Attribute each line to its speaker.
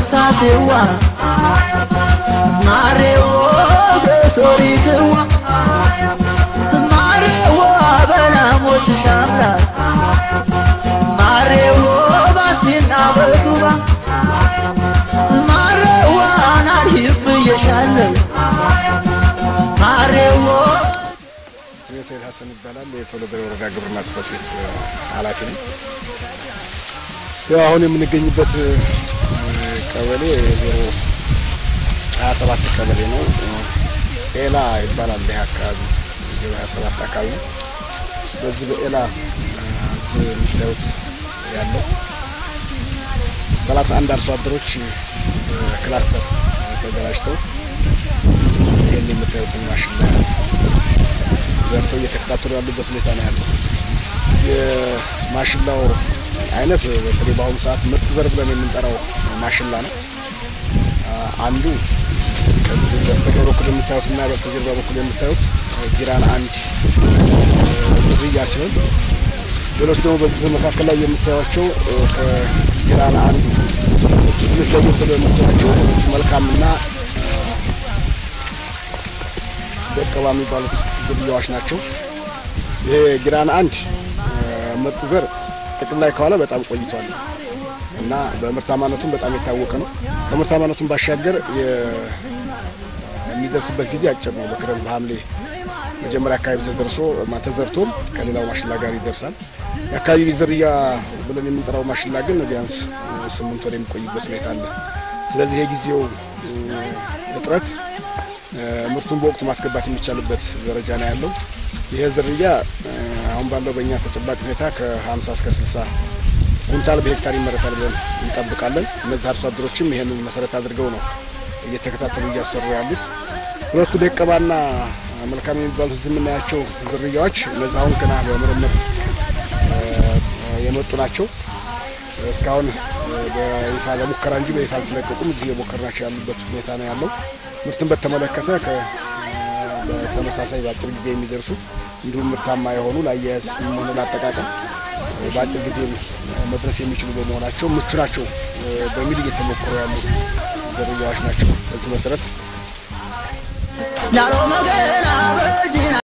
Speaker 1: ሳሴዋ ማሬዎ ገሶሪትዋ ማሬዎ በላሞች ሻምላት ማሬዎ ባስቴና በቱባ ማሬዋ ናርሂብ ብዬሻለሁ ማሬዎ
Speaker 2: ስሜ ሰይድ ሀሰን ይባላል። የተወለደ ወረዳ ግብርና ጽሕፈት ቤት ኃላፊ ነኝ። ያው አሁን የምንገኝበት ቀበሌ ዜሮ ሀያ ሰባት ቀበሌ ነው። ኤላ ይባላል። ይህ አካባቢ ዜሮ ሀያ ሰባት አካባቢ ነው። በዚህ በኤላ እዚህ የምታዩት ያለው ሰላሳ አንድ አርሶ አደሮች ክላስተር ተደራጅተው ይህን የምታዩትን ማሽላ ዘርተው እየተከታተሉ ያሉበት ሁኔታ ነው ያለው። የማሽላው አይነት በተለይ በአሁኑ ሰዓት ምርጥ ዘር ብለን የምንጠራው ማሽላ ነው። አንዱ ከዚህ በስተቀኝ በኩል የምታዩት እና በስተጀርባ በኩል የምታዩት ጊራን አንድ ዝርያ ሲሆን ሌሎች ደግሞ በዚህ መካከል ላይ የምታዩቸው ከጊራን አንዱ ትንሽ ለየት ብለው የምታዩቸው መልካምና ደቀባ የሚባሉት ዝርያዎች ናቸው። ይሄ ጊራን አንድ ምርጥ ዘር ጥቅም ላይ ከዋለ በጣም ቆይቷል እና በምርታማነቱም በጣም የታወቀ ነው። ከምርታማነቱም ባሻገር የሚደርስበት ጊዜ አጭር ነው። በክረምት በሐምሌ መጀመሪያ አካባቢ ተደርሶ ተዘርቶም ከሌላው ማሽላ ጋር ይደርሳል። የአካባቢ ዝርያ ብለን የምንጠራው ማሽላ ግን ቢያንስ ስምንት ወር የሚቆይበት ሁኔታ አለ። ስለዚህ የጊዜው እጥረት ምርቱን በወቅቱ ማስገባት የሚቻልበት ደረጃ ነው ያለው። ይሄ ዝርያ አሁን ባለው በእኛ ተጨባጭ ሁኔታ ከ50 እስከ 60 ኩንታል በሄክታር ይመረታል ብለን እንጠብቃለን። እነዚህ አርሶ አደሮችም ይህንን መሰረት አድርገው ነው እየተከታተሉ እያሰሩ ያሉት። ሁለቱ ደቀባና መልካም የሚባሉት እዚህ የምናያቸው ዝርያዎች እነዚህ አሁን ገና በምርምር የመጡ ናቸው። እስካሁን በይፋ ለሙከራ እንጂ በይፋ አልተለቀቁም። እዚህ የሞከርናቸው ያሉበት ሁኔታ ነው ያለው። ምርትን በተመለከተ በተመሳሳይ በአጭር ጊዜ የሚደርሱ እንዲሁም ምርታማ የሆኑ ለአያያዝ ሆነ ለአጠቃቀም በአጭር ጊዜ መድረስ የሚችሉ በመሆናቸው ምቹ ናቸው በሚል እየተሞከሩ ያሉ ዝርያዎች ናቸው። በዚህ መሰረት
Speaker 1: ላሎ መገና በጂና